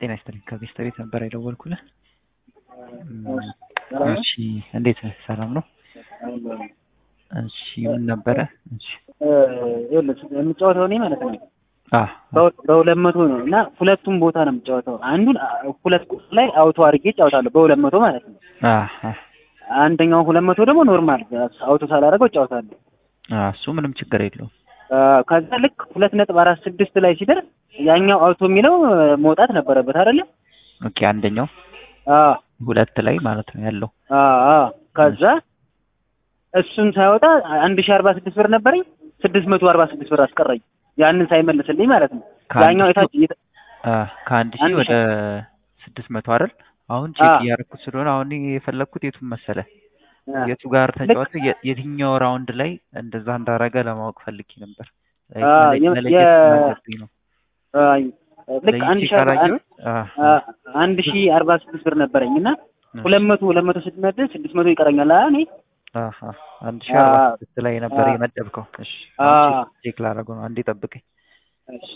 ጤና ይስጥልኝ ከቤስት ቤት ነበር የደወልኩልህ። እሺ እንዴት ነህ? ሰላም ነው? እሺ ምን ነበረ? እሺ የምጫወተው እኔ ማለት ነው አህ በሁለት መቶ ነው እና ሁለቱም ቦታ ነው የምጫወተው። አንዱን ሁለት ቁጥር ላይ አውቶ አድርጌ እጫወታለሁ በሁለት መቶ ማለት ነው። አህ አህ አንደኛው ሁለት መቶ ደግሞ ኖርማል አውቶ ሳላደርገው እጫወታለሁ። አህ እሱ ምንም ችግር የለውም። ከዛ ልክ ሁለት ነጥብ አራት ስድስት ላይ ሲደርስ ያኛው አውቶ የሚለው መውጣት ነበረበት አይደለ? ኦኬ አንደኛው አዎ ሁለት ላይ ማለት ነው ያለው። አዎ ከዛ እሱን ሳይወጣ አንድ ሺህ አርባ ስድስት ብር ነበረኝ ስድስት መቶ አርባ ስድስት ብር አስቀረኝ። ያንን ሳይመልስልኝ ማለት ነው። ከአንድ ያኛው ሺህ- የታች የታ- አህ ከአንድ ሺህ አንድ ወደ ስድስት መቶ አይደል? አሁን ቼክ አዎ። እያደረኩት ስለሆነ አሁን የፈለግኩት የቱን መሰለ አ፣ የቱ ጋር ልክ ተጫወተ የ- የትኛው ራውንድ ላይ እንደዛ እንዳረገ ለማወቅ ፈልጌ ነበር። አ፣ የ- መለየት የ- ስላለብኝ ነው። አ፣ ልክ አንድ ለይቼ ሺህ አርባ ካላየሁት አህ አ፣ አንድ ሺህ አርባ ስድስት ብር ነበረኝ እና ሁለት መቶ ሁለት መቶ ስትመድብ ስድስት መቶ ይቀረኛል። አ፣ እኔ አህ አህ አንድ ሺህ አርባ አዎ። ስድስት ላይ ነበር አዎ። የመደብከው። እሺ አዎ። አሁን ቼክ- ቼክ ላደርገው ነው። አንዴ ጠብቀኝ። እሺ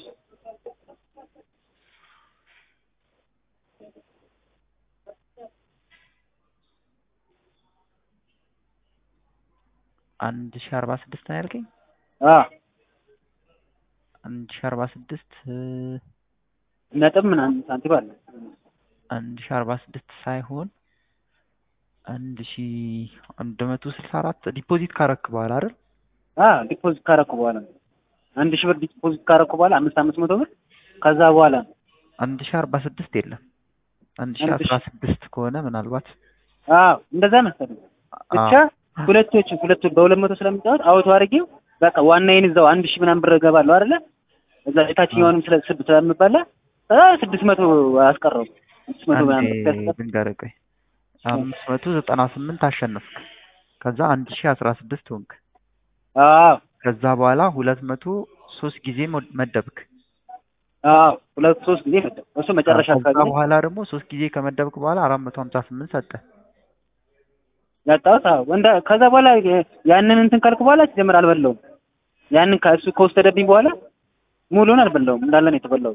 አንድ ሺህ አርባ ስድስት ነው ያልከኝ? አ፣ አንድ ሺህ አርባ ስድስት ነጥብ ምናምን ሳንቲም አለ። አንድ ሺህ አርባ ስድስት ሳይሆን አንድ ሺህ አንድ መቶ ስልሳ አራት ዲፖዚት ካረክ በኋላ አይደል? አ፣ ዲፖዚት ካረኩ በኋላ ነው። አንድ ሺህ ብር ዲፖዚት ካረኩ በኋላ አምስት አምስት መቶ ብር ከዛ በኋላ ነው። አንድ ሺህ አርባ ስድስት የለም። አንድ ሺህ አንድ አስራ ስድስት ከሆነ ምናልባት አዎ እንደዛ መሰለኝ። ብቻ አዎ። ሁለቶች ሁለቱ በሁለት መቶ ስለምጫወት አውቶ አድርጌው በቃ ዋናዬን እዛው አንድ ሺህ ምናምን ብር እገባለሁ አይደለ? እዛ የታችኛውንም ስለ ስብ ስለምበላ አ፣ ስድስት መቶ አስቀረው ስድስት መቶ አንዴ ምናምን ብር ሲያስቀር ልንገርህ ቆይ አምስት መቶ ዘጠና ስምንት አሸነፍክ። ከዛ አንድ ሺህ አስራ ስድስት ሆንክ። አዎ ከዛ በኋላ ሁለት መቶ ሶስት ጊዜ ሞ- መደብክ። አዎ ሁለት ሶስት ጊዜ መጣ እሱ መጨረሻ ከዛ አካባቢ ላይ በኋላ ደግሞ ሶስት ጊዜ ከመደብክ በኋላ አራት መቶ ሀምሳ ስምንት ሰጠ። ያጣሁት። አዎ እንደ ከዛ በኋላ ያንን እንትን ካልኩ በኋላ ሲጀምር አልበላውም። ያንን ከእሱ ከወሰደብኝ በኋላ ሙሉውን አልበላውም እንዳለ ነው የተበላው።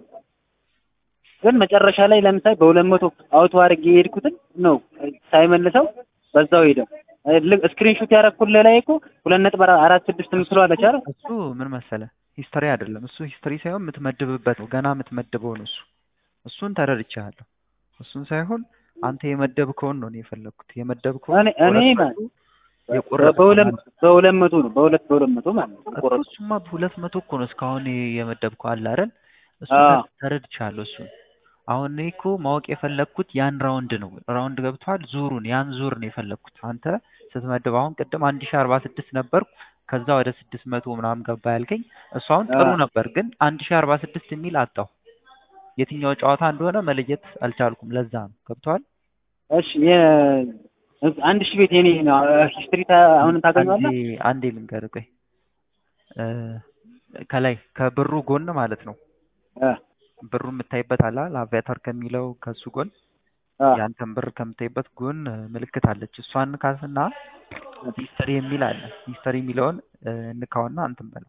ግን መጨረሻ ላይ ለምሳሌ በሁለት መቶ አውቶ አድርጌ የሄድኩትን ነው ሳይመልሰው በዛው ሄደ። ስክሪንሾት ያደረኩልህ ላይ እኮ ሁለት ነጥብ አራ- አራት ስድስት ምስሉ አለች አይደል? እሱ ምን መሰለ ሂስትሪ አይደለም። እሱ ሂስትሪ ሳይሆን የምትመድብበት ነው። ገና የምትመድበው ነው እሱ። እሱን ተረድቻለሁ። እሱን ሳይሆን አንተ የመደብከውን ነው እኔ የፈለግኩት። የመደብከውን እኔ እኔ ቆረጥኩ፣ ማለት የቆረጥኩት በሁለት ማለት ነው። በሁለት መቶ ነው በሁለት በሁለት መቶ ማለት ነው እኮ ቆረጥኩ። እሱማ በሁለት መቶ እኮ ነው እስካሁን የመደብከው አለ አይደል? እሱ አዎ። ተረድቻለሁ። እሱን አሁን እኔ እኮ ማወቅ የፈለግኩት ያን ራውንድ ነው። ራውንድ ገብቷል። ዙሩን ያን ዙር ነው የፈለግኩት። አንተ ስትመድብ አሁን ቅድም አንድ ሺህ አርባ ስድስት ነበርኩ ከዛ ወደ ስድስት መቶ ምናምን ገባ ያልከኝ እሱ አሁን ጥሩ አዎ። ነበር፣ ግን አንድ ሺህ አርባ ስድስት የሚል አጣሁ። የትኛው ጨዋታ እንደሆነ መለየት አልቻልኩም። ለዛ ነው ገብቶሃል። እሺ የ- አንድ ሺህ ቤት የኔ ነው ሂስትሪ አሁን ታገኘዋለህ? አንዴ አንዴ ልንገርህ ቆይ እ ከላይ ከብሩ ጎን ማለት ነው አ ብሩ የምታይበት አለ አይደል? አቪያተር ከሚለው ከሱ ጎን አ ያንተን ብር ከምታይበት ጎን እ፣ ምልክት አለች። እሷን ካስና ሂስተሪ የሚል አለ። ሂስተሪ የሚለውን እ፣ እንካውና እንትን በለው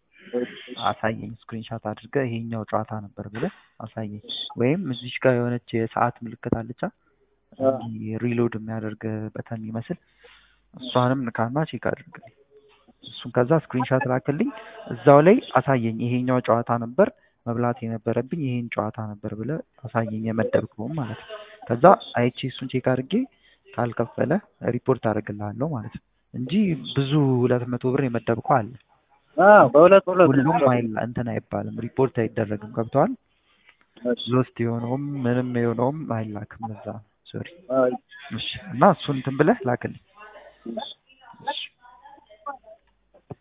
አሳየኝ። ስክሪንሻት አድርገህ ይሄኛው ጨዋታ ነበር ብለህ አሳየኝ። ወይም እዚች ጋር የሆነች የሰዓት ምልክት አለቻ አ እንዲህ ሪሎድ የሚያደርግ በተን ይመስል እሷንም ንካና ቼክ አድርግልኝ። እሱን ከዛ ስክሪንሻት ላክልኝ። እዛው ላይ አሳየኝ። ይሄኛው ጨዋታ ነበር መብላት የነበረብኝ ይሄን ጨዋታ ነበር ብለህ አሳየኝ፣ የመደብከውም ማለት ነው። ከዛ አይቼ እሱን ቼክ አድርጌ ካልከፈለ ሪፖርት አደርግልሃለሁ ማለት ነው እንጂ ብዙ ሁለት መቶ ብር የመደብከው አለ። አ በሁለት በሁለት ሁሉም አይል እንትን አይባልም፣ ሪፖርት አይደረግም። ገብተዋል። ሎስት የሆነውም ምንም የሆነውም አይላክም። ለዛ ሶሪ። አይ እሺ እና እሱን እንትን ብለህ ላክልኝ። እሺ